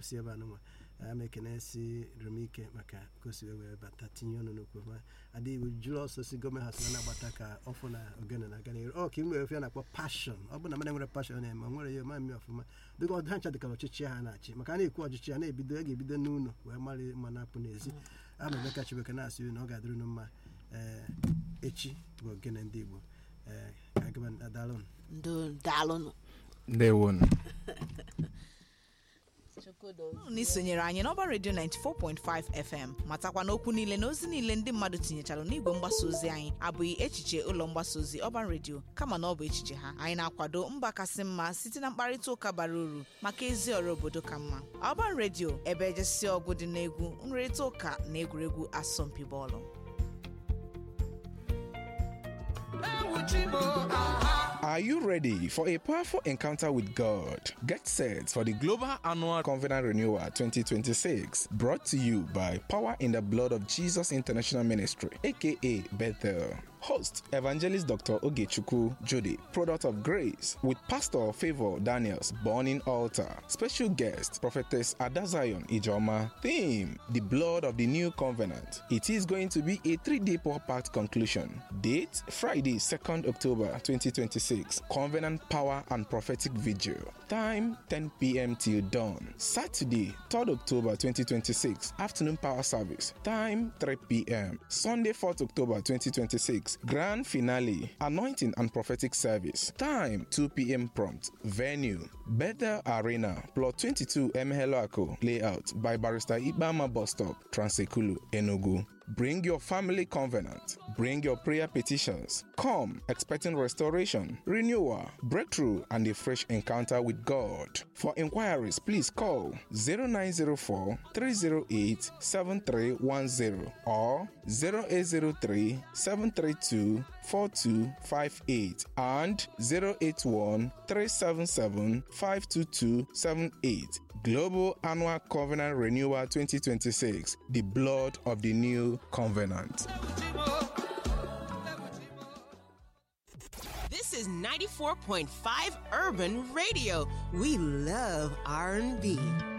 si ebe a nụnwa ama ekene si rumike maka ka o si wee bata tinye ọnụ n'okwu ma adịghị jụrụ ọsọ si gọọmenti hasị na-agbata ka ọfụ na ogene na agana ọ ka ị nwere ofe a na-akpọ pashọn ọ bụ na mmadụ nwere pashọn na-eme o nwere ya ma mme ọfụma dịka ọdụ ha ncha dịkara ọchịchị ha na-achị maka a na-ekwu ọchịchị ha na-ebido a ga-ebido n'ụlọ wee mara ma na-apụ n'ezi ama emeka chibeke na-asị na ọ ga-adịrị unu mma ee echi bụ ogene ndị igbo ee ka agaba adalụ ndo daalụnụ ndewonu unu na isonyere anyị n'ọba redio 94.5 fm matakwa n'okwu niile na ozi niile ndị mmadụ tinyechara n'igwe mgbasa ozi anyị abụghị echiche ụlọ mgbasa ozi ọban redio kama na ọ bụ echiche ha anyị na-akwado mba kasị mma site na mkparịta ụka bara uru maka ezi ọrụ obodo ka mma ọban redio ebe ejesi ọgụ dị n'egwu nrịrịta ụka na egwuregwu asọmpi bọọlụ Are you ready for a powerful encounter with God? Get set for the Global Annual Covenant Renewal 2026, brought to you by Power in the Blood of Jesus International Ministry, aka Bethel. Host Evangelist Dr. Ogechukwu Jode, product of grace, with Pastor Favor Daniels, born in altar. Special guest Prophetess Adazion Ijoma. Theme: The Blood of the New Covenant. It is going to be a three-day packed conclusion. Date: Friday, 2nd October 2026. Covenant Power and Prophetic Vigil. Time: 10 p.m. till dawn. Saturday, 3rd October 2026. Afternoon Power Service. Time: 3 p.m. Sunday, 4th October 2026. Grand Finale. Anointing and Prophetic Service. Time: 2 p.m. prompt. Venue: Bethel Arena, Plot 22 Emeheloako Layout by Barrister Ibama Bus Stop, Transekulu, Enugu. Bring your family covenant. Bring your prayer petitions. Come expecting restoration, renewal, breakthrough, and a fresh encounter with God. For inquiries, please call 0904 308 7310 or 0803 732 4258 and 081 377 52278. Global Annual Covenant Renewal 2026 The Blood of the New Covenant. This is 94.5 Urban Radio. We love R&B.